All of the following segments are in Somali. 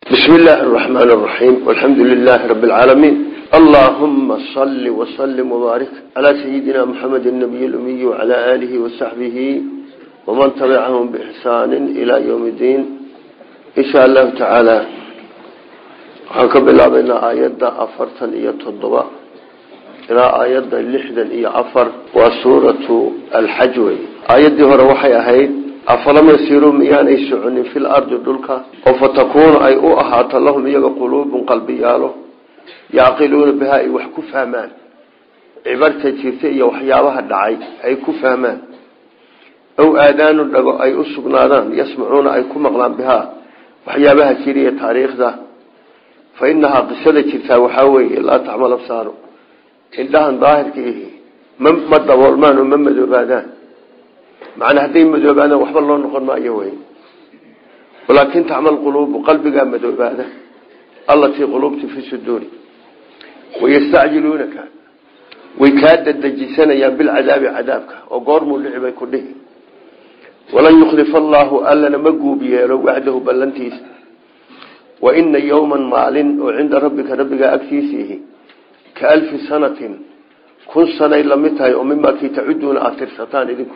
بسم الله الرحمن الرحيم والحمد لله رب العالمين اللهم صل وسلم وبارك على سيدنا محمد النبي الأمي وعلى آله وصحبه ومن تبعهم بإحسان إلى يوم الدين إن شاء الله تعالى حكم الله بين آيات أفرتا إيا تضبع إلى آيات اللحدا إيا أفر وسورة الحجوي آيات دي هو وحي أهيد afalam yasiiruu miyaanay soconin fil ardi dhulka oo fatakuunu ay u ahaato lahum iyaga quluubun qalbiyaalo yaaqiluuna bihaa ay wax ku fahmaan cibarta jirta iyo waxyaabaha dhacay ay ku fahmaan ow aadaanu dhago ay u sugnaadaan yasmacuuna ay ku maqlaan bihaa waxyaabaha jiriya taariikhda fa inahaa qisada jirtaa waxaa weeye laa taxmal absaaru indhahan daahirka ihi ma daboolmaan oo ma madoobaadaan macnaa hadday madoobaadaan waxba loo noqon maayo wey walaakin tacmal quluubu qalbigaa madoobaada allatii quluubti fi suduuri wayastacjiluunaka way kaa dadejisanayaan bilcadaabi cadaabka oo goormuu dhici bay ku dhihi walan yukhlifa allaahu allana ma guub yeelo wacdahu ballantiisa wa ina yowman maalin oo cinda rabbika rabbigaa agtiisiihi ka alfi sanatin kun sanay lamid tahay oo mimaa kii tacuduuna aada tirsataan idinku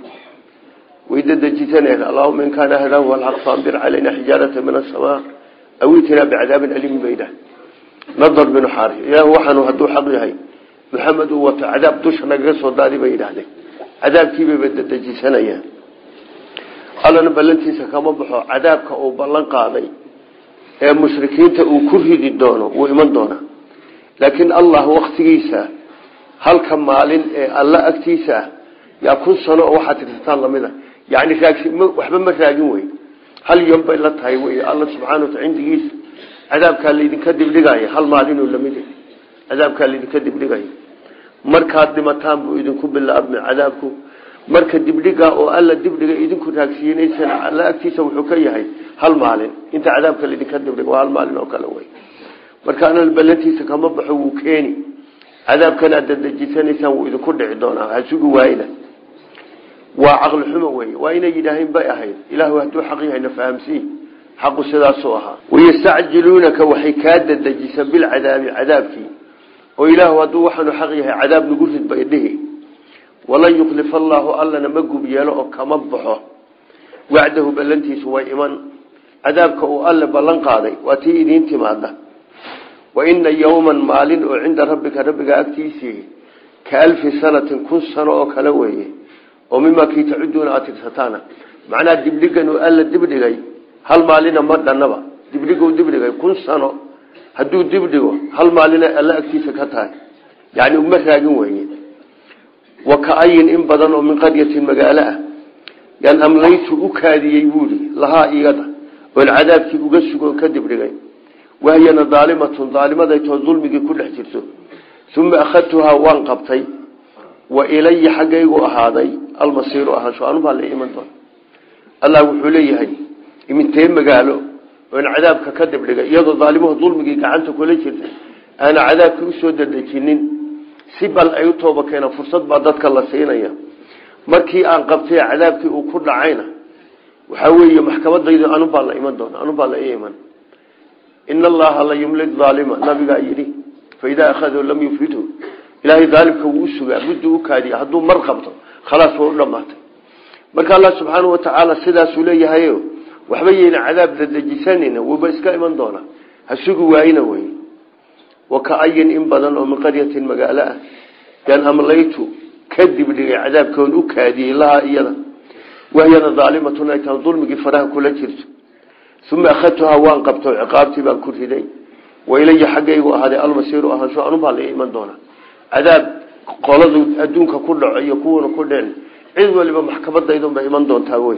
ويددجتنا اللهم إن كان هذا هو الحق فأنبر علينا حجارة من السماء أو اتنا بعذاب أليم بيده نظر بن حارث إله وحن هدو حقه محمد هو عذاب دشنا قصة داري بيده عذاب كيف بددجتنا إياه قال أنا بلنتي سكما بحو عذابك أو بلن قاضي يا مشركين تأو كرهي دونه وإيمان دونه لكن الله وقت جيسا هل كمالين الله أكتيسا يا كل سنة واحد تتطال لمده يعني waxba ma raagin wey hal yom bay la tahay wey alla subxaana wataala cindigiisa cadaabkaa laydinka dibdhigaya hal maalinoo lamid cadaabkaa laydinka dibdhigaya markaad dhimataan buu idinku bilaabmay cadaabku marka dibdhiga oo alla dibdhiga idinku raagsiinaysana alla agtiisa wuxuu ka yahay hal maalin inta cadaabka laydinka dibdhiga waa hal maalin oo kale wey marka ana ballantiisa kama baxo wuu keeni cadaabkan aad dadejisanaysaan wuu idinku dhici doonaa hasugi waayna waa caqli xumo wey waa inay yidhaaheen bay ahayd ilahu hadduu xaq yahayna fahamsiin xaqu sidaasuu ahaa wayastacjiluunaka waxay kaa dadejisa bilcadaabi cadaabkii oo ilaahu hadduu waxaanu xaq yahay cadaab nagu rid bay dhihi walan yukhlifa allaahu allana ma gub yeelo oo kama baxo wacdahu ballantiisu way iman cadaabka uu alle ballan qaaday waa tii idiin timaada wa ina yowman maalin oo cinda rabbika rabbiga agtiisii ka alfi sanatin kun sano oo kale weeye oo mimaa kii tacuduuna aad tirsataana macnaha dibdhigan uu alla dibdhigay hal maalina ma dhannaba dibdhiguu dibdhigay kun sano hadduu dibdhigo hal maalina alla agtiisa ka tahay yani uma raagin weye wa ka-ayin in badan oo min qaryatin magaalo ah yaan amlaytu u kaadiyey buuhi lahaa iyada oon cadaabkii uga sugo ka dibdhigay wahyana daalimatun daalimadaytoo dulmigii ku dhex jirto uma akhadtuhaa waan qabtay wa ilaya xaggaygu ahaaday almasiiru ahaansho anubaa la iman doona allah wuxuu leeyahay imintee magaalo oon cadaabka ka dibdhigay iyadoo daalimuhu dulmigii gacanta kula jirta aana cadaabkii usoo dadejinin si bal ay u tooba keenaan fursad baa dadka la siinaya markii aan qabtay cadaabkii uu ku dhacayna waxaa weeye maxkamadaydu anubaa la iman doona anubaa la iman ina allaha la yumlid aalima nabigaa yidhi faidaa akhaduu lam yufridhu ilaahay daalimka wuu usugaa muddu u kaadiya hadduu mar qabto khalaas waa u dhamaatay marka allah subxaanau watacaala sidaasuu leeyahayo waxba yeyna cadaab dadejisanayna wuuba iska iman doona ha sugi waayna wey wa ka-ayin in badan oo min qaryatin magaalo ah yaan amlaytu ka dibdhigay cadaabkoon u kaadiyey lahaa iyada wahyana daalimatun ay tahay dulmigii faraha kula jirto uma akhadtuhaa waan qabto ciqaabtii baan ku riday wailaya xaggaygu ahaaday almasiiru ahaansho anubaa la iman doona cadaab qoladu adduunka ku dhaco iyo kuwana ku dheen cid waliba maxkamadaydunbay iman doontaa wey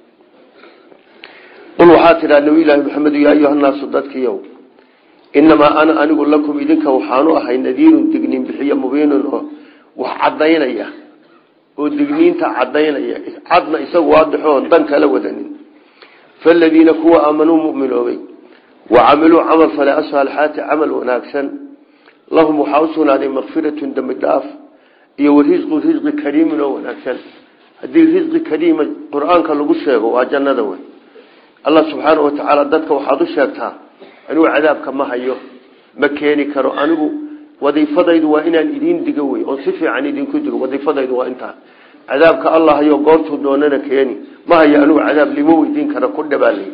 qul waxaa tidhaa nabi ilaahi maxamed yaa ayuhanaasu dadkiiyow inamaa ana anigu lakum idinka waxaanu ahay nadiirun digniin bixiyo mubiinun oo wax cadaynaya oo digniinta cadaynaya cadna isagu waadixoon dan kala wadanin faladiina kuwa aamanuu muminoobay wa camiluu camal fale asaalixaati camal wanaagsan lahum waxaa u sugnaaday makfiratun dembi dhaaf iyo warisqu risqi kariimin oo wanaagsan haddii risqi kariima qur-aanka lagu sheego waa jannada wey allah subxaana wa tacaala dadka waxaad u sheegtaa anigu cadaabka ma hayo ma keeni karo anigu wadiifadaydu waa inaan idiin digo wey oon si fiican idinku digo wadiifadaydu waa intaa cadaabka allah hayo goortuu doonana keeni ma hayo anigu cadaab lima weydiin kara ku dhabaalay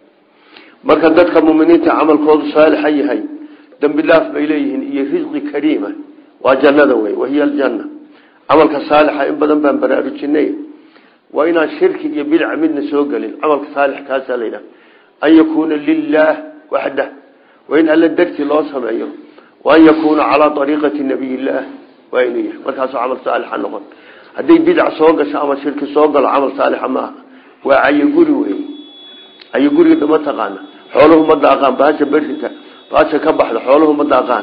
marka dadka muminiinta camalkoodu saalixa yahay dambi dhaaf bay leeyihiin iyo risqi kariima waa jannada wey wahiya aljanna camalka saalixa in badan baan baraarujinay waa inaan shirki iyo bidca midna soo gelin camalka saalix kaasaa la yidhaha an yakuuna lilaah waxdah waa in alla darti loo sameeyo waan yakuuna calaa ariiqati nabiy illaah waa inuu yahay markaasuu camal saalixa noqon hadday bidc soo gasho ama shirki soo galo camal saalixa maaha waa cayoguri wey cayoguriga ma taqaana xooluhu ma daaqaan bahasha berika bahasha ka baxda xooluhu ma daaqaan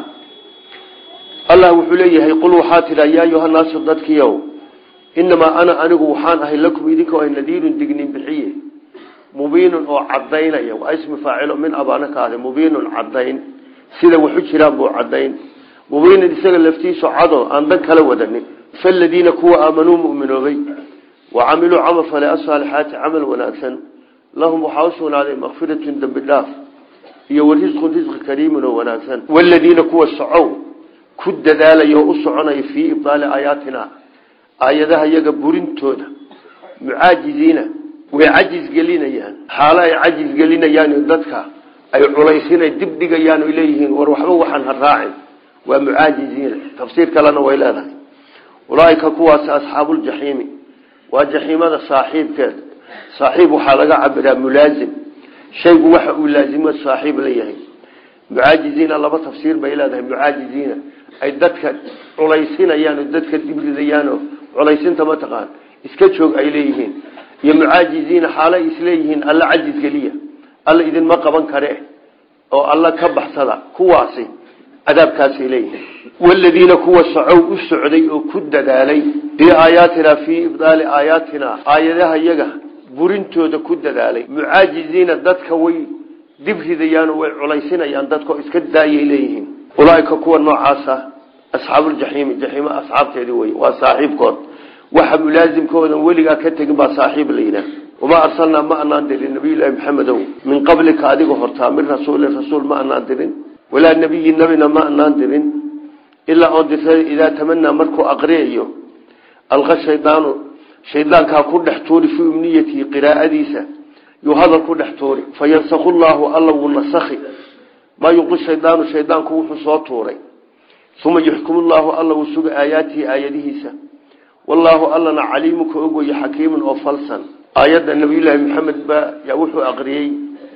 allah wuxuu leeyahay qul waxaa tidhaa yaa ayuhanaasu dadkiiow inamaa ana anigu waxaan ahay lakum idinka ah nadiirun dignin bixiye mubiinun oo cadaynaya waa ismi faacilo min abaana ka ahday mubiinun cadayn sida waxu jiraan buu cadayn mubiinun isaga laftiisu cado aan dan kala wadanin faladiina kuwa aamanuu muminoobay wa camiluu camal fale asaalixaati camal wanaagsan lahum waxaa usugnaaday makfiratun dembi dhaaf iyo warisqun risqi kariimun oo wanaagsan waladiina kuwa socow ku dadaalaya oo u soconaya fii ibdaali aayaatina aayadaha iyaga burintooda mucaajiziina way cajis gelinayaan xaalo ay cajis gelinayaan dadka ay culaysinay dib dhigayaan oy leeyihiin war waxba waxaan ha raacin waa mucaajiziina tafsiir kalena way leedahay ulaaika kuwaasi asxaabuuljaxiimi waa jaxiimada saaxiibkeed saaxiib waxaa laga cabiraa mulaazim shaygu waxa uu laazimo saaxiib la yahay mucaajiziina laba tafsiir bay leedahay mucaajiziina ay dadka culaysinayaan oo dadka dibridayaanoo culaysinta mataqaan iska joog ay leeyihiin iyo mucaajiziina xaalo isleeyihiin alla cajis geliya alla idinma qaban kare oo alla ka baxsada kuwaasi cadaabkaasay leeyihiin waladiina kuwa socow u socday oo ku dadaalay biaayaatina fii ibdaali aayaatina aayadaha yaga burintooda ku dadaalay mucaajiziina dadka way dibridayaanoo way culaysinayaan dadkao iska daayay leeyihiin ulaaika kuwa noocaasa asxaabuuljaxiimi jaxiimo asxaabteedii wey waa saaxiibkood waxa mulaasimkoodan weligaa ka tegin baa saaxiib la yidhaah wamaa arsalnaa ma anaan dirin nabiyullaahi maxamedow min qablika adiga hortaa min rasuulin rasuul ma anaan dirin walaa nebiyin nebina ma anaan dirin ilaa oon dirtay idaa tamanaa markuu aqriyayo alqa shaydaanu shaydaankaa ku dhex tuuri fii umniyatihi qiraa'adiisa yuu hadal ku dhex tuuri fayansaku llaahu alla wuu nasakhi maa yuqi shaydaanu shaydaanku wuxuu soo tuuray uma yuxkimu llaahu alla wuu suga aayaatihi aayadihiisa wallaahu allana caliimuka ogweye xakiimun oo falsan aayadda nabiyullaahi maxamed baa yaa wuxuu aqriyey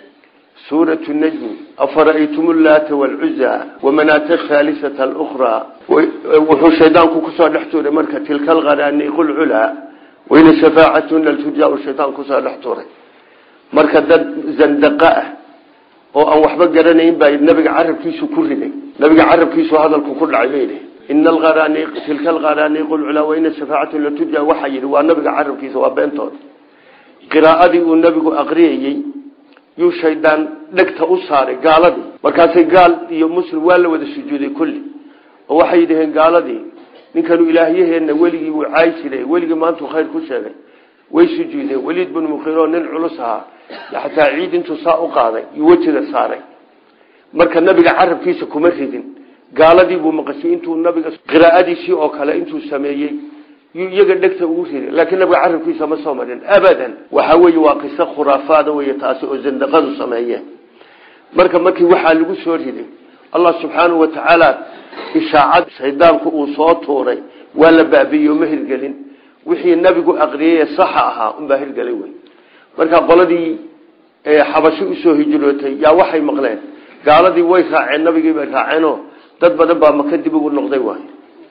suuratu najmi afara'aytum llaata waalcuzaa wamanaata haalisata alukhraa wuxuu shaydaanku kusoo dhex tuuray marka tilka alqaraaniiqu lculaa wayna shafaacatuna lturjaa shaydaan kusoo dhex tuuray marka dad zandaqa ah oo aan waxba garanayn baa nabiga carabkiisu ku riday nabiga carabkiisu hadalku ku dhacay bay yidhi ina alqaraaniiq tilka alqaraaniiqu lculaa wayna shafaacatun laturjaa waxaa yidhi waa nabiga carabkiisa waa beentood qiraa'adii uu nabigu aqriyayey yuu shaydaan dhegta u saaray gaaladii markaasay gaal iyo muslim waa la wada sujuuday kulli oo waxay yidhaheen gaaladii ninkanu ilaahyaheenna weligii wuu caay jiray weligii maantuu khayr ku sheegay way sujuudeen weliid binu mukhiro nin culus ahaa xataa ciid intuu saa u qaaday iyo wejiga saaray marka nabiga carabkiisa kuma ridin gaaladii buu maqashay intuu nabiga qiraa'adiisii oo kale intuu sameeyey yuu iyaga dhegta ugu riday laakiin nabiga carabkiisa ma soo marin abadan waxa weeye waa qiso khuraafaada wey taasi oo zandaqadu sameeyeen marka markii waxaa lagu soo riday allah subxaanahu watacaala ishaacad shaydaanku uu soo tuuray waa la baabiiyo ma hirgelin wixii nabigu aqriyay saxa ahaa unbaa hirgelay wey marka qoladii xabashi usoo hijrootay yaa waxay maqleen gaaladii way raaceen nabigii bay raaceenoo dad badan baa maka dib ugu noqday waay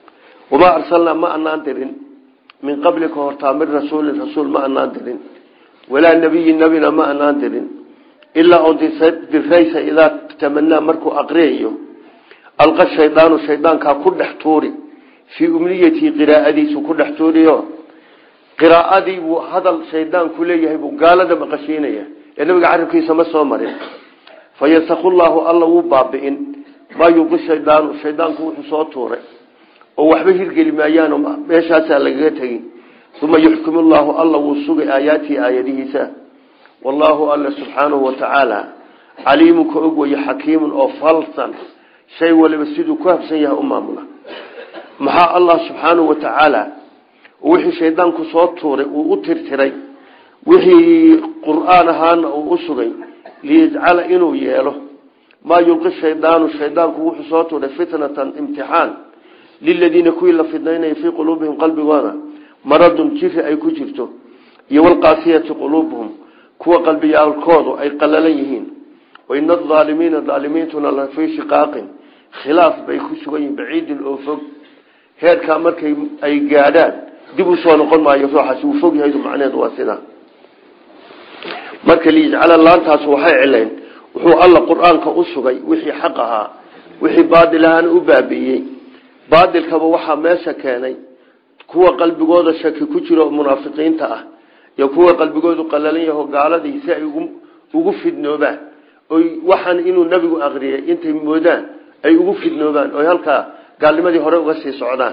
wamaa arsalnaa ma anaan dirin min qablika hortaa min rasuulin rasuul ma anaan dirin walaa nebiyin nebina ma anaan dirin ilaa oo diraysa idaa tamanaa markuu aqriyayo alqa shaydaanu shaydaankaa ku dhex tuuri fii umniyatii qiraa'adiisu ku dhex tuuriyo qiraa'adii buu hadal shaydaanku leeyahay buu gaalada maqashiinaya ee nabiga carabkiisa ma soo marin fayansaku llaahu alla wuu baabi'in maa yuqi shaydaanu shaydaanku wuxuu soo tuuray oo waxba hirgeli maayaanoo meeshaasaa lagaga tegin uma yuxkimu llaahu alla wuu sugay aayaatii aayadihiisa wallaahu alla subxaanahu watacaala caliimun ka og weye xakiimun oo falsan shay waliba siduu ku habsan yahay u maamula maxaa allah subxaanahu wa tacaala wixii shaydaanku soo tuuray uu u tirtiray wixii qur-aan ahaana uu u sugay liyajcala inuu yeelo maa yulqi shaydaanu shaydaanku wuxuu soo tuuray fitnatan imtixaan liladiina kuwii la fidnaynaya fii quluubihim qalbigooda maradun jiri ay ku jirto iyo walqaasiyati quluubuhum kuwa qalbiyaalkoodu ay qalalan yihiin waina aalimiina aalimiintuna la fii shiqaaqin khilaaf bay ku sugan yihiin baciidin oo fog heerkaa markay ay gaadhaan dib u soo noqon maayo ruuxaasi uu fog yahay macneheedu waa sidaa marka liyajcala laantaas waxay cilayn wuxuu alla qur-aanka u sugay wixii xaq ahaa wixii baadil ahaana u baabi'iyey baadilkaba waxaa meesha keenay kuwa qalbigooda shaki ku jiro oo munaafiqiinta ah iyo kuwa qalbigoodu qalalan yaho gaaladii si ay ugu fidnoobaan oy waxaan inuu nabigu aqriyay intay moodaan ay ugu fidnoobaan oy halkaa gaalnimadii hore uga sii socdaan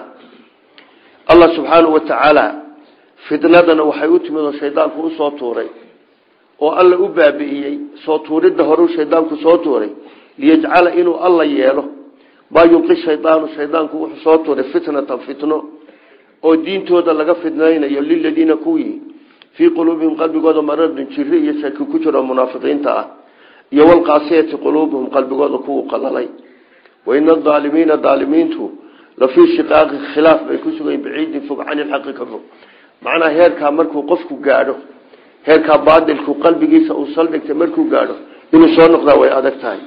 allah subxaanahu wa tacaala fitnadana waxay u timid oo shaydaanku usoo tuuray oo alla u baabi'iyey soo tuuridda horeu shaydaanku soo tuuray liyajcala inuu alla yeelo maa yulqi shaydaanu shaydaanku wuxuu soo tuuray fitnatan fitno oo diintooda laga fidnaynayo liladiina kuwii fii quluubihim qalbigooda maradun jiri iyo shaki ku jiro munaafiqiinta ah iyo walqaasiyati quluubuhum qalbigooda kuwu qalalay waina aalimiina aalimiintu la fii shiqaaqi khilaaf bay ku sugayen baciidin fog can ilxaqi ka fog macnaa heerkaa markuu qofku gaadho heerkaa baadilku qalbigiisa uu saldhigtay markuu gaadho inuu soo noqdaa way adag tahay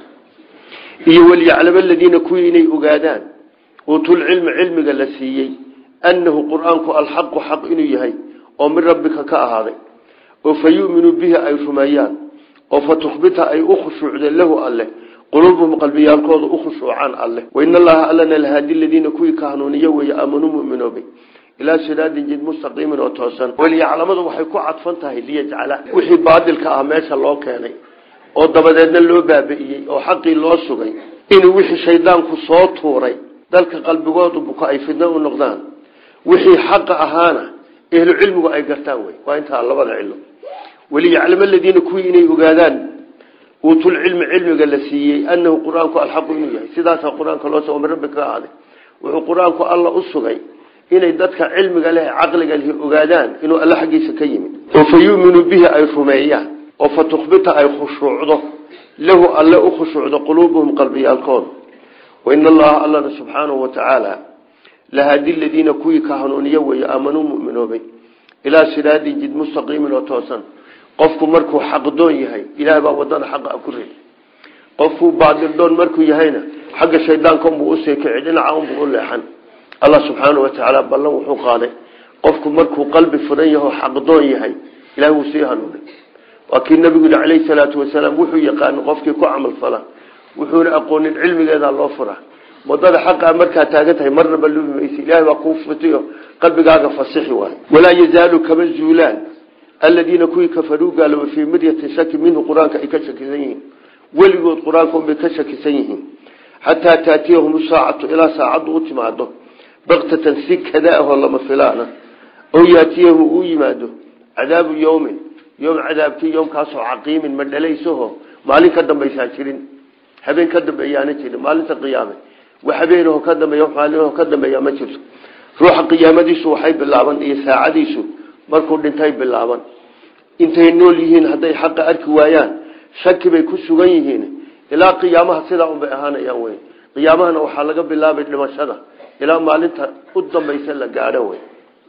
iyo walyaclama aladiina kuwii inay ogaadaan uutulcilmi cilmiga la siiyey annahu qur-aanku alxaqu xaq inuu yahay oo min rabbika ka ahaaday oo fa yuminuu bihi ay rumeeyaan oo fa tukhbita ay u khushuucdeen lahu alleh quluubuhum qalbiyaalkooda u khushuucaan alleh wain allaha allana lahaadi ladiina kuwii ka hanuuniyo weeye aamanuu muminoobay ilaa siraadin jid mustaqiimin oo toosan walyaclamadu waxay ku cadfan tahay liyajcala wixii baadilka ah meesha loo keenay oo dabadeedna loo baabi'iyey oo xaqii loo sugay inuu wixii shaydaanku soo tuuray dalka qalbigoodu buka ay fidno u noqdaan wixii xaqa ahaana ehlu cilmigu ay gartaan wey waa intaa labada cilo waliyaclama aladiina kuwii inay ogaadaan uutulcilmi cilmiga la siiyey anahu qur-aanku alxaqu inuu yahay sidaasaa qur-aanka loo soo min rabbi ka ahaaday wuxuu qur-aanku alla u sugay inay dadka cilmiga leh caqliga leh ogaadaan inuu alle xaggiisa ka yimid oo fa yuminuu bihi ay rumeeyaan oo fa tukhbita ay khushuucdo lahu alle u khushuucdo quluubuhum qalbiyaalkooda wain allaha allana subxaanahu watacaala lahaadi ladiina kuwii ka hanuuniyo weeye aamanuu muminoobay ilaa siraadin jid mustaqiimin oo toosan qofku markuu xaqdoon yahay ilaah baa wadada xaqa ku rid qofkuu baadildoon markuu yahayna xagga shaydaanka unbuu usii kici dhinaca unbuu u leexan allah subxaanau watacaala ballan wuxuu qaaday qofku markuu qalbi furan yaho xaqdoon yahay ilaah wuu sii hanuunay waa kii nabigu yii calayhi salaatu wasalaam wuxuu yaqaana qofkii ku camal fala wuxuuna aqoonin cilmigeedaa loo fura wadada xaqaa markaa taagan tahay marnaba lubi maysa ilahay baa kuu futiyo qalbigaaga fasixi waayo walaa yazaalu kama zuulaan aladiina kuwii kafaruu gaaloobay fii miryatin shaki minhu qur-aanka ay ka shakisan yihiin weligood qur-aanka unbay ka shakisan yihiin xataa taatiyahum saacatu ilaa saacaddu u timaado baktatan si kada ahoo lama filaana oo yaatiyahum uu yimaado cadaabu yowmin yom cadaabkii yomkaasoo caqiimin ma dhalaysaho maalin ka dambaysaa jirin habeen ka dambeeyaana jirin maalinta qiyaame wax habeenaho ka dambeeya maalinho ka dambeeya ma jirto ruuxa qiyaamadiisu waxay bilaaban iyo saacadiisu markuu dhintay bilaaban intay nool yihiin hadday xaqa arki waayaan shaki bay ku sugan yihiin ilaa qiyaamaha sidaa unbay ahaanayaan wey qiyaamahana waxaa laga bilaabay dhimashada ilaa maalinta u dambaysa la gaadho wey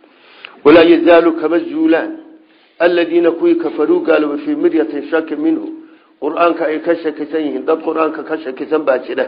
walaa yazaalu kama zuulaan aladiina kuwii kafaruu gaaloobay fii miryatin shaki minhu qur-aanka ay ka shakisan yihiin dad qur-aanka ka shakisan baa jira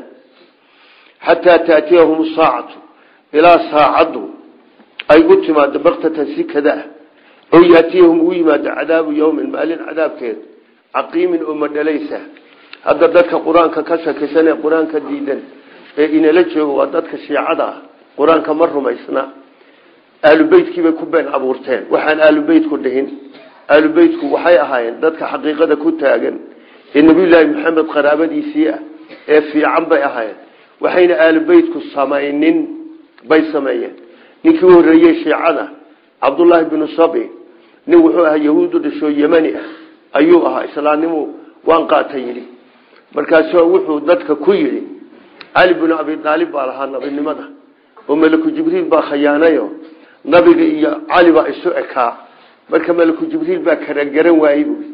xataa taatiyahum saacatu ilaa saacaddu ay u timaado baktatan si kada ah oo yaatiyahum uu yimaado cadaabu yowmin maalin cadaabkeed caqiimin oo madhalaysa hadda dadka qur-aanka ka shakisan ee qur-aanka diidan ee inala joogo waa dadka shiicada ah qur-aanka ma rumaysna aalubeytkiibay ku been abuurteen waxaan aalubeytku dhihin aalubeytku waxay ahaayeen dadka xaqiiqada ku taagan ee nabiyulaahi maxamed qaraabadiisii ah ee fiican bay ahaayeen waxayna aalubeytku samaynin bay sameeyeen ninkii u horreeyey shiicada cabdullaahi binu sabi nin wuxuu ahaa yahuudu dhashoo yemani ah ayuu ahaa islaamnimu waan qaata yidhi markaasuu wuxuu dadka ku yidhi cali binu abi aalib baa lahaa nabinimada oo malaku jibriil baa khayaanayo nabiga iyo cali baa isu ekaa marka malaku jibriil baa kala garan waayey bu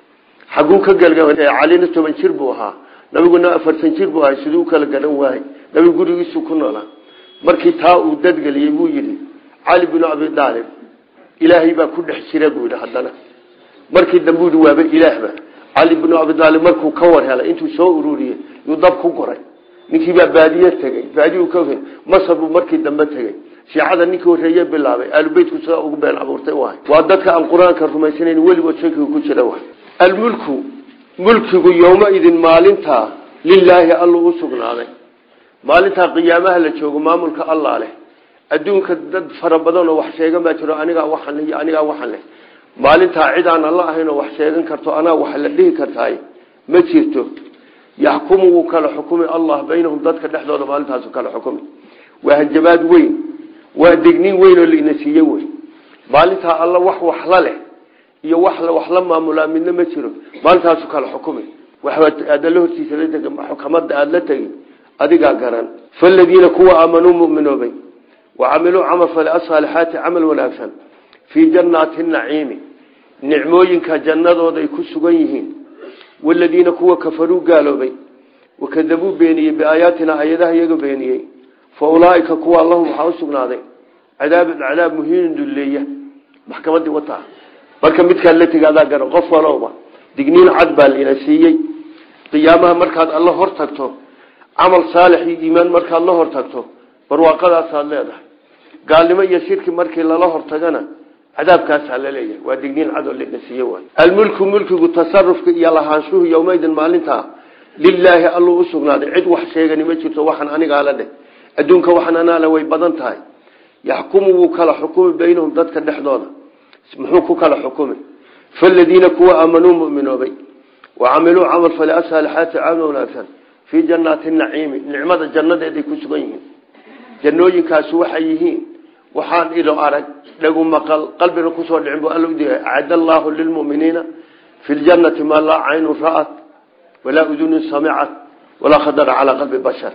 xaguu ka galga calina toban jir buu ahaa nabiguna afartan jir buu ahay siduu ukala garan waayey nabigu gurigiisu ku noolaa markii taa uu dadgeliyey buu yidhi cali binu abi aalib ilaahay baa ku dhex jira buu yidhi haddana markii dambe yidhi waaba ilaahba cali binu abi aalib markuu ka war helay intuu soo ururiyey yuu dab ku goray ninkii baa baadiye tegey baadiyu ka masar buu markii dambe tegey shiicada ninkii horeeye bilaabay aalubeytku sidaa ugu been abuurtay waay waa dadka aan qur-aanka rumaysanayn weligood shakiga ku jira waay almulku mulkigu yowmaidin maalintaa lilaahi alluu u sugnaaday maalintaa qiyaamaha la joogo maamulka allah leh adduunka dad fara badan oo wax sheegan baa jiro anigaa waxan leh iyo anigaa waxan leh maalintaa cid aan alla ahayn oo wax sheegan karto anaa wax la dhihi kartaay ma jirto yaxkumu wuu kala xukumi allah baynahum dadka dhexdooda maalintaasu kala xukumi waa hanjabaad weyn waa degniin weyn oo laina siiye wey maalintaa alla wax waxla leh iyo wax wax la maamulaa midna ma jiro maalintaasu kala xukumi waxaadala hortiisa la tegi xukamada aada la tegi adigaa garan faladiina kuwa aamanuu muminoobay wacamiluu camal fale asaalixaati camal wanaagsan fii jannaati naciimi nicmooyinka jannadooday ku sugan yihiin waladiina kuwa kafaruu gaaloobay wakadabuu beeniyey biaayaatina ayadaha iyaga beeniyey fa ulaaika kuwa lahum waxaa usugnaaday cadaabun cadaab muhiinin dulleeya maxkamadii wataa marka midkaan la tegi adaa garan qof walowba digniin cad baa laina siiyey qiyaamaha markaad alla hor tagto camal saalix iyo iimaan markaad la hor tagto barwaaqadaasaad leedahay gaalnimo iyo shirki markii lala hortagana cadaabkaasaa la leeyahay waa digniin cadoo lana siiye waay almulku mulkigu tasarufka iyo lahaanshuhu yowmaydin maalintaa lilaahi alluu usugnaaday cid wax sheegani ma jirto waxaan anigaa la dheh adduunka waxaan anaale way badan tahay yaxkumu wuu kala xukumi baynahum dadka dhexdooda muxuu ku kala xukumi faladiina kuwa aamanuu muminoobay wacamiluu camal fale asaalixaati camal wanaagsan fii jannaati naciimi nicmada jannadeeday ku sugan yihiin jannooyinkaasu waxay yihiin waxaan ilo arag dhagu maqal qalbina kusoo dhicin bu alla udigay acad allaahu lilmuminiina fi ljannati maa laa caynun ra'at walaa udunun samicat walaa khadara calaa qalbi bashar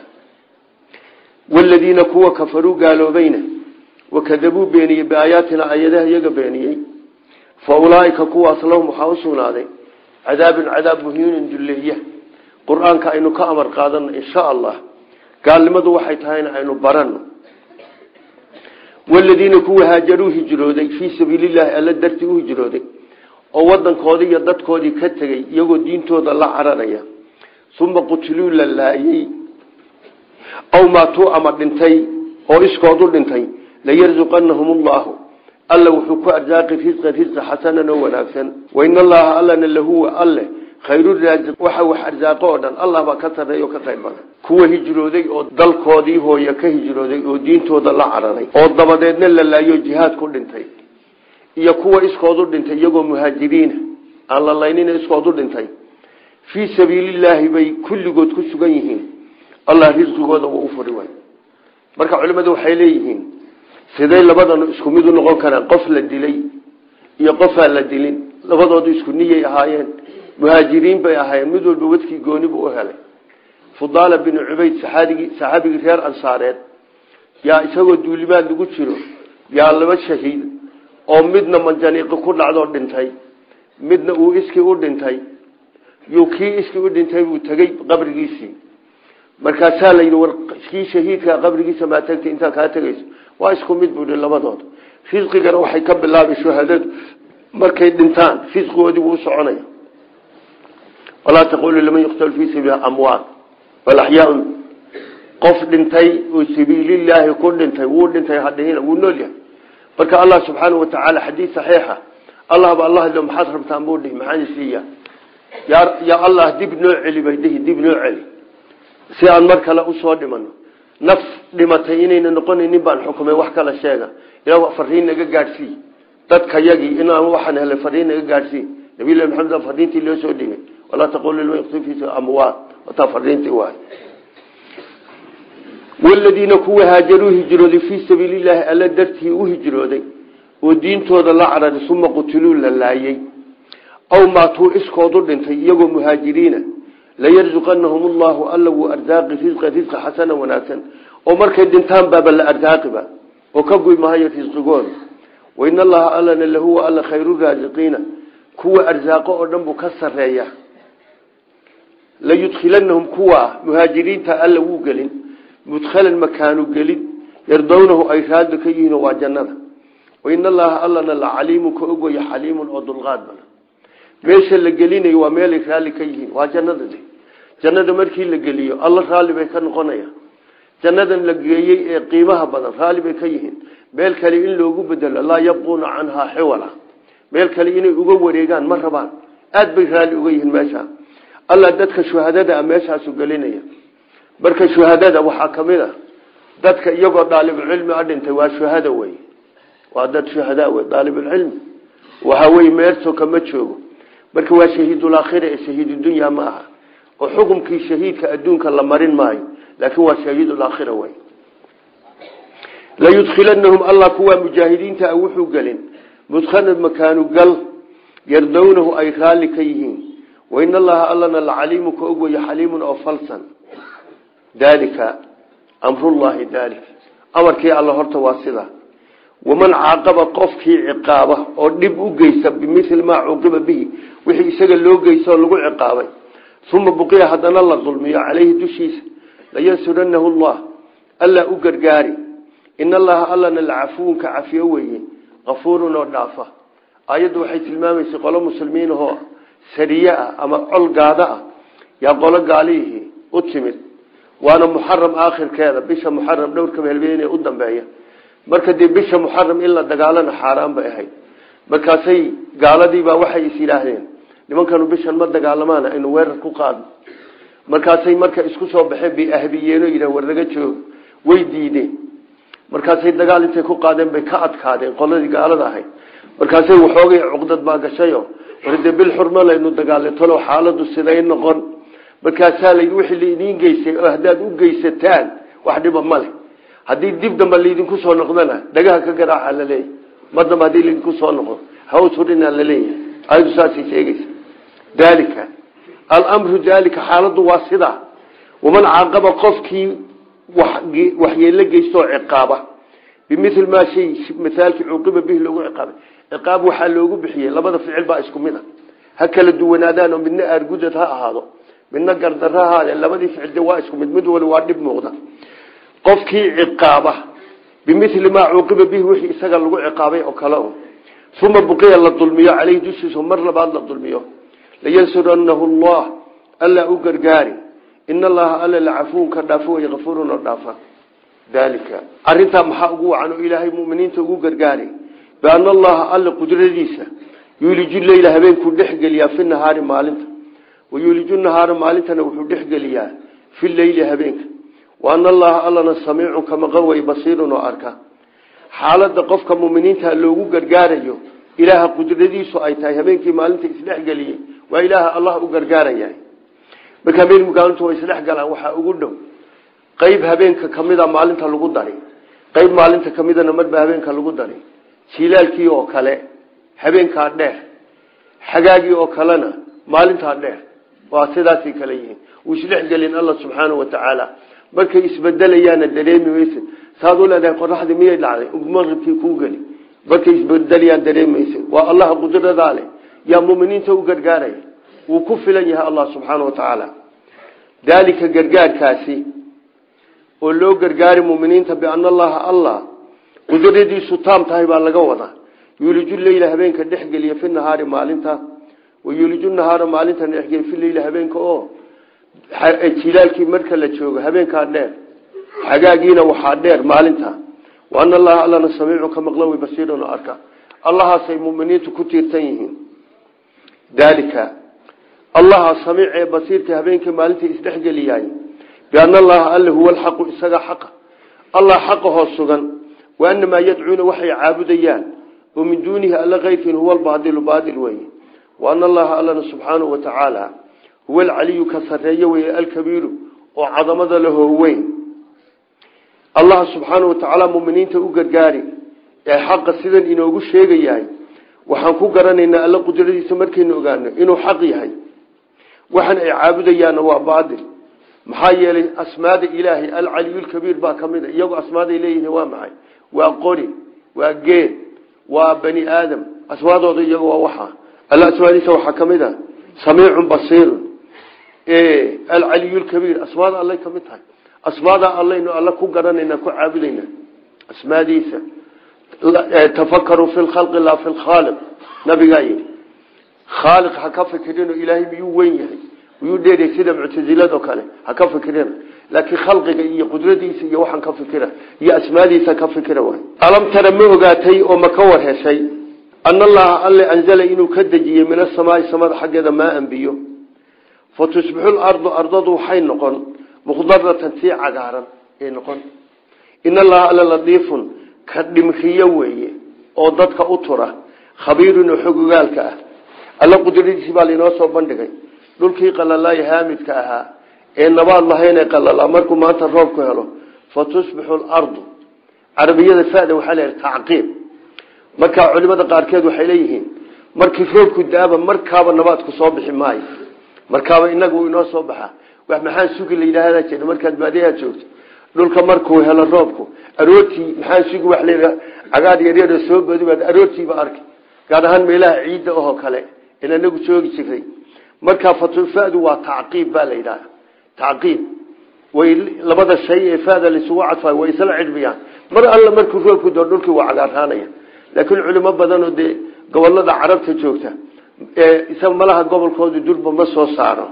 waladiina kuwa kafaruu gaaloobayna wakadabuu beeniyey biaayaatina ayadaha iyaga beeniyey fa ulaaika kuwaas lahum waxaa usugnaaday cadaabun cadaab muhiinin dulleeya qur-aanka aynu ka amar qaadano insha allah gaalnimadu waxay tahayna aynu barano waladiina kuwa haajaruu hijrooday fii sabiilillahi alla dartii u hijrooday oo wadankoodii iyo dadkoodii ka tegey iyagoo diintooda la cararaya uma qutiluu la laayey aw maatuu ama dhintay oo iskoodu dhintay layarzuqanahum allahu alla wuxuu ku arsaaqi risqan risqa xasanan oo wanaagsan wain allaha allana lahuwa alle khayruraasiq waxa wax arsaaqo oo dhan allah baa ka sarreeya oo ka qayr badan kuwa hijrooday oo dalkoodii hooye ka hijrooday oo diintooda la cararay oo dabadeedna la laayo jihaad ku dhintay iyo kuwa iskoodu dhintay iyagoo muhaajiriina aan la laynina iskoodu dhintay fii sabiilillaahi bay kulligood ku sugan yihiin allah risqigooda wuu u furi way marka culimmadu waxay leeyihiin siday labadanu isku mid u noqon karaan qof la dilay iyo qofaan la dilin labadoodu isku niyay ahaayeen muhaajiriin bay ahaayeen mid walba wadkii goonibu u helay fudaala binu cubayd saxaabigii saxaabigii reer ansaareed yaa isagoo duulimaad lagu jiro yaa laba shahiid oo midna manjaniiqi ku dhacdoo dhintay midna uu iskii u dhintay yuu kii iskii u dhintay buu tegey qabrigiisii markaasaa la yidhi war kii shahiidkaa qabrigiisa maa tagtay intaa kaa tegayso waa isku mid buu yihi labadooda risqigana waxay ka bilaabi shuhadadu markay dhintaan risqigoodii buu u soconaya walaa taqulu liman yuqtalu fii sabiili amwaat bal axyaaun qof dhintay oo sabiililaahi ku dhintay wuu dhintay hadhihina wuu nool yahay marka allah subxaanau watacaala xadiid saxiixa allah ba allah lo maxaad rabtaan buu dhihi maxaan isiiya yaa yaa allah dib noo celi bay dhihi dib noo celi si aan mar kale usoo dhimano naf dhimatay inayna noqonaynin baan xukumay wax kala sheega ilaa fariin naga gaadhsii dadka yagii inaan waxaan helay fariin naga gaadhsii nabilahi maxamed fariintii loo soo dhigay walaa taqulu liman yuqtil fi amwaat wataa fariintii waay waladiina kuwa haajaruu hijrooday fii sabiilillaahi alla dartii u hijrooday oo diintooda la cararay suma qutiluu la laayey aw maatuu iskoodu dhintay iyagoo muhaajiriina layarzuqanahum allahu alla wuu arsaaqi risqa risqa xasana wanaagsan oo markay dhintaan baaba la arsaaqiba oo ka guy mahayo risqigooda wain allaha allana lahuwa alla khayru raasiqiina kuwa arsaaqo oo dhan buu ka sareeya layudkhilanahum kuwa muhaajiriinta alla wuu gelin mudkhalan makaanu gelin yardownahu ay raadi ka yihiin waa jannada wain allaha allana la caliimun ka ogwaya xaliimun oo dulqaad badan meesha la gelinayo waa meelay raalli ka yihiin waa jannada de jannada markii la geliyo alla raalli bay ka noqonaya jannadan la geeyey ee qiimaha badan raalli bay ka yihiin meel kale in loogu bedelo laa yabquuna canhaa xiwala meel kale inay uga wareegaan ma rabaan aad bay raalli uga yihiin meesha alla dadka shuhadada meeshaasu gelinaya marka shuhadada waxaa kamid a dadka iyagoo daalibulcilmi a dhintay waa shuhada wey waa dad shuhada wey daalibulcilmi waxa wey meerto kama joogo marka waa shahiidulaakhira ee shahiidudunya ma aha oo xukumkii shahiidka adduunka la marin maayo laakiin waa shahiidulaakhira wey layudkhilanahum allah kuwaa mujaahidiinta a wuxuu gelin mudkhalan makaanu gal yardownahu ay raalli ka yihiin wain allaha allana lacaliimu ka og waya xaliimun oo falsan daalika amrullahi daalik amarkii alla horta waa sida waman caaqaba qofkii ciqaaba oo dhib u geysta bimili maa cuqiba bihi wixii isaga loo geysta oo lagu ciqaabay uma buqiya haddana la dulmiyo caleyhi dushiisa layansuranahu llah allaa u gargaari in allaha allana lacafuwun ka cafiyo weeye kafuurun oo dhaafa ayaddu waxay tilmaamaysay qolo muslimiinahoo sariye ah ama col gaada ah yaa qolo gaalihii u timid waana muxaram aakhirkeeda bisha muxaram dhowrka meelbeene u dambeeya marka dee bisha muxaram in la dagaalana xaaraan bay ahayd markaasay gaaladiibaa waxay is yidhaahdeen nimankanu bishan ma dagaalamaan aynu weerar ku qaadno markaasay marka isku soo baxeen bay ahbiyeeno yidhah war laga joogo way diideen markaasay dagaal intay ku qaadeen bay ka adkaadeen qoladii gaalada ahayd markaasay waxoogay cuqdad baa gashayo war dee bil xurma laynu dagaalay talow xaaladu siday noqon markaasaa la wixii laidiin geystay oo haddaad u geysataan wax dhiba ma leh haddii dib dambe laydinku soo noqdana dhagaha ka garaaca laleeyahy mar dambe haddii laydinku soo noqdo hawturinaa laleeyahay ayadu saasay sheegaysa daalika alamru daalika xaaladu waa sidaa waman caaqaba qofkii waxyeelo geystoo ciqaaba bimil maa shay maalkii cuuqiba bihi loogu ciqaabay ciqaab waxaa loogu bixiyey labada ficil baa isku mid a ha kala duwanaadaan oo midna aargudad ha ahaado midna gardaro ha ahaadee labadii ficil de waa isku mid mid wali waa dhib muuqda qofkii ciqaaba bimili maa cuuqiba bihi wixii isaga lagu ciqaabay oo kale un uma buqiya la dulmiyo caleyhi dushiisa mar labaad la dulmiyo layansuranahu llah allaa u gargaari in allaha alla lacafuun ka dhaafo way afuurun oo dhaafa daalika arintaa maxaa ugu wacan oo ilaahay muminiinta ugu gargaari biana allaha alla qudradiisa yuuliju leyla habeenkuu dhexgeliyaa fi nahaari maalinta wayuuliju nahaara maalintana wuxuu dhexgeliyaa fi leyli habeenka waana allaha allana samiicun ka maqan way basiirun oo arka xaalada qofka muminiinta loogu gargaarayo ilaaha qudradiisu ay tahay habeenkii maalinta isdhexgeliyey waa ilaaha allah u gargaaraya marka habeen maalintu way isdhex galaan waxaa ugu dhow qeyb habeenka kamida maalinta lagu dari qeyb maalinta kamidana marba habeenka lagu dari jilaalkii oo kale habeenkaa dheer xagaagii oo kalena maalintaa dheer waa sidaasay kale yihiin wuu isdhexgelin alla subxaana watacaala markay isbedelayaana dareemi maysa saad u leedahay qoraxdii miyay dhacday maqribkii kuu geli markay isbedelayaan dareemaysa waa allaha qudradaa leh yaa muminiinta u gargaaraya wuu ku filan yahay allah subxaana watacaala daalika gargaarkaasi oo loo gargaari muminiinta biana allaha allah qudradiisu taam tahay baa laga wadaa yuuliju leyla habeenka dhexgeliya fi nahaari maalinta wayuuliju nahaara maalinta dhexgeliya fi leyla habeenka oo jilaalkii marka la joogo habeenkaa dheer xagaagiina waxaa dheer maalinta waana allaha allana samiicu ka maqla way basiirun oo arka allahaasay muminiintu ku tiirsan yihiin daalika allaha samiic ee basiirka habeenkii maalinta isdhexgeliyaay biana allaha alle huwa alxaqu isaga xaqa allah xaqa hoos sugan waanamaa yadcuuna waxay caabudayaan oo min duunihi alla keyrkiin huwa albaadilu baadil wey waana allaha allana subxaanahu watacaala huwa alcaliyu ka sareeyo wey alkabiiru oo cadamada lahoo weyn allaha subxaana watacaala muminiinta u gargaari ee xaqa sidan inoogu sheegayahay waxaan ku garanaynaa alla qudradiisa markaynu ogaano inuu xaq yahay waxaan ay caabudayaanna waa baatil maxaa yeelay asmaada ilaahay alcaliyulkabiir baa ka mid a iyagoo asmaaday leeyihiin waa maxay waa qori waa geed waa bani aadam asmaadooda iyago waa waxa alla asmaadiisa waxaa ka mid a samiicun basiirun alcaliyulkabiir asmaada allay ka mid tahay asmaada allaynu alla ku garanayna ku caabudayna asmaadiisa tafakaruu fi lkhalqi laa fi lkhaaliq nabigaa yidhi khaaliq ha ka fikirino ilaahay miyuu weyn yahay miyuu dheeray sida muctasilado kale ha ka fikirina laakiin khalqiga iyo qudradiisa iyo waxaan ka fikira iyo asmaadiisa ka fikira waay alam tara ma ogaatay oo ma ka war heshay ana allaha alle anzala inuu ka dejiyey min asamaai samada xaggeeda maa anbiyo fa tusbixu lardu ardadu waxay noqon mukhdaratan tii cagaaran ay noqon in allaha alle ladiifun ka dhimriyo weeye oo dadka u tura khabiirun oo xogogaalka ah alla qudradiisi baa lainoo soo bandhigay dhulkii qalalaayo haamidka ahaa ee nabaad lahayn ee qalalaa markuu maanta roobku helo fa tusbixu lardu carabiyada fada waxaa leeyahay tacqiib markaa culimada qaarkeed waxay leeyihiin markii roobku daaba markaaba nabaadku soo bixi maayo markaaba inaga uu inoo soo baxaa wax maxaan sugi la yidhaahda jira markaad baadiyaha joogto dhulka markuu helo roobku aroortii maxaan sugi wax la cagaar yaryaro soo badi baad aroortiiba arki gaar ahaan meelaha ciidda oo kale in anagu joogi jiray markaa fatufadu waa tacqiib baa la yidhaha tacqiib way labada shay ee fada laisugu cadfay way isla cidhbiyaan mar alla markuu roobku doo dhulkii waa cagaarhaanaya laakiin culimo badanoo dee gobolada carabta joogta isa malaha gobolkooda durba ma soo saaro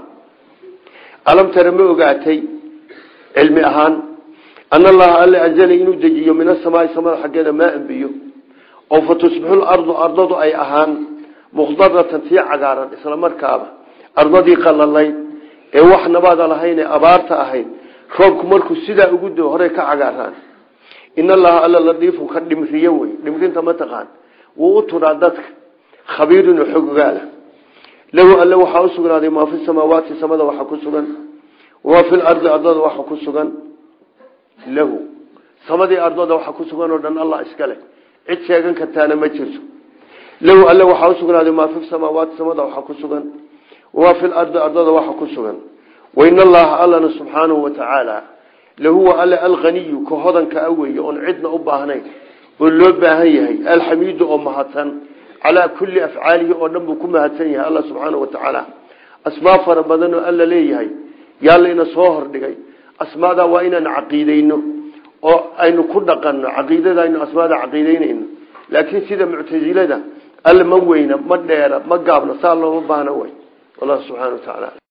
alam tara ma ogaatay cilmi ahaan ana allaha alle anzala inuu dejiyo min asamaai samada xaggeeda maa anbiyo oo fa tusbixu lardu ardadu ay ahaan mukhdaratan tii cagaaran isla markaaba ardadii qalalayd ee wax nabaada lahayn ee abaarta ahayd roobku markuu sidaa ugu doo horey ka cagaaraan in allaha alla ladiifun ka dhimriyo wey dhimrinta mataqaan wuu u turaa dadka khabiirun oo xogogaala lahu alle waxaa usugnaaday maa fi samaawaati samada waxa ku sugan wamaa fi lardi ardada waxa ku sugan lahu samadii ardada waxa ku sugan oo dhan allah iskale cid sheegan kartaana ma jirto lahu alle waxaa usugnaaday maa fi samaawaati samada waxa ku sugan wamaa fi lardi ardada waxa ku sugan wain allaha allana subxaanahu watacaala lahuwa alle alkhaniyu ka hodanka a weeye oon cidna u baahnayn oo loo baahan yahay alxamiidu oo mahadsan calaa kulli afcaalihi oo dhan buu ku mahadsan yahay alla subxaanahu watacaala asmaa fara badan oo alla leeyahay yaa layna soo hordhigay asmaadaa waa inaan caqiideyno oo aynu ku dhaqanno caqiidada aynu asmaada caqiideynayno laakiin sida muctasilada alla ma weyna ma dheera ma gaabna saa looma baahna way wallahu subxana wa tacaala